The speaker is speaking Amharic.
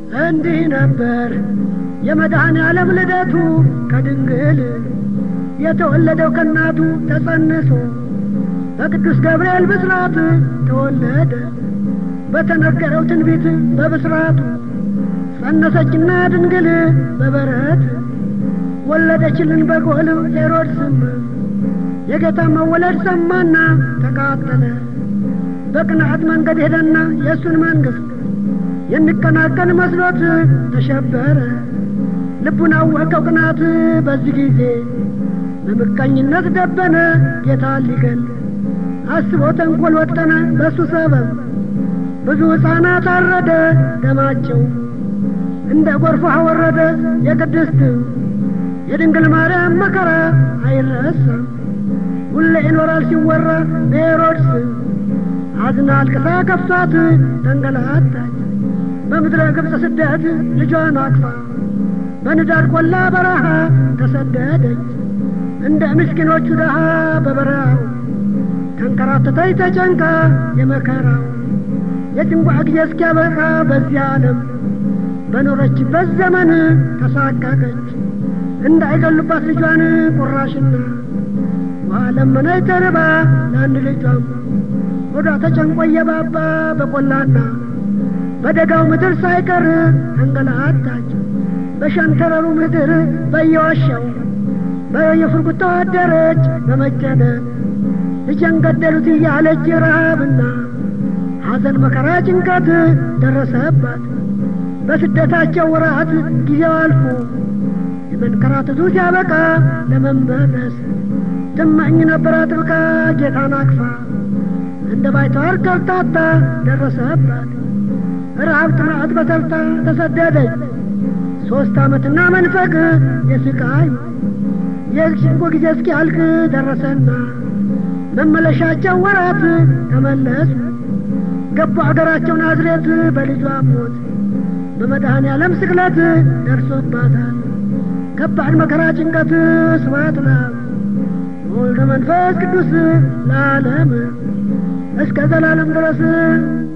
እንዲህ ነበር የመድኃኔ ዓለም ልደቱ ከድንግል የተወለደው ከእናቱ ተጸንሶ በቅዱስ ገብርኤል ብስራት ተወለደ በተነገረው ትንቢት በብስራቱ ጸነሰችና ድንግል በበረት ወለደችልን በጎል ሄሮድስም የጌታ መወለድ ሰማና ተቃጠለ በቅንዓት መንገድ ሄደና የእሱን መንግሥት የሚቀናቀን መስሎት ተሸበረ ልቡን አወቀው ቅናት በዚህ ጊዜ በምቀኝነት ደበነ ጌታ ሊገል አስቦ ተንኰል ወጠነ በእሱ ሰበብ ብዙ ሕፃናት አረደ ደማቸው እንደ ጎርፍ አወረደ የቅድስት የድንግል ማርያም መከራ አይረሳም ሁሌ ይኖራል ሲወራ በሄሮድስ አዝና አልቅሳ ከፍቷት ተንገላታች በምድረ ግብፅ ስደት ልጇን አቅፋ በንዳድ ቆላ በረሃ ተሰደደች እንደ ምስኪኖቹ ድሃ በበረሃው ተንከራተተች ተጨንቃ የመከራው የጭንቋ ጊዜ እስኪያበቃ በዚህ ዓለም በኖረችበት ዘመን ተሳቀቀች እንዳይገሉባት ልጇን ቁራሽና ውሃ ለመነች ተርባ ለአንድ ልጇም ሆዷ ተጨንቆ እየባባ በቆላና በደጋው ምድር ሳይቀር ተንገላታች በሸንተረሩ ምድር በየዋሻው በየፍርጉታው አደረች በመጨነቅ ልጄን ገደሉት እያለች ረሃብና ሐዘን መከራ ጭንቀት ደረሰባት በስደታቸው ወራት ጊዜው አልፎ የመንከራተቱ ሲያበቃ ለመመለስ ትመኝ ነበር አጥብቃ ጌታን አቅፋ እንደ ባይተዋር ከብታታ ደረሰባት ረሃብ ጥማት በተርታ ተሰደደች ሦስት ዓመትና መንፈቅ የስቃይ የጭንቁ ጊዜ እስኪያልቅ ደረሰና መመለሻቸው ወራት ተመለሱ ገቡ አገራቸው ናዝሬት በልጇ ሞት በመድኃኔ ዓለም ስቅለት ደርሶባታል ከባድ መከራ ጭንቀት ስብሐት ለአብ ወወልድ መንፈስ ቅዱስ ለዓለም እስከ ዘላለም ድረስ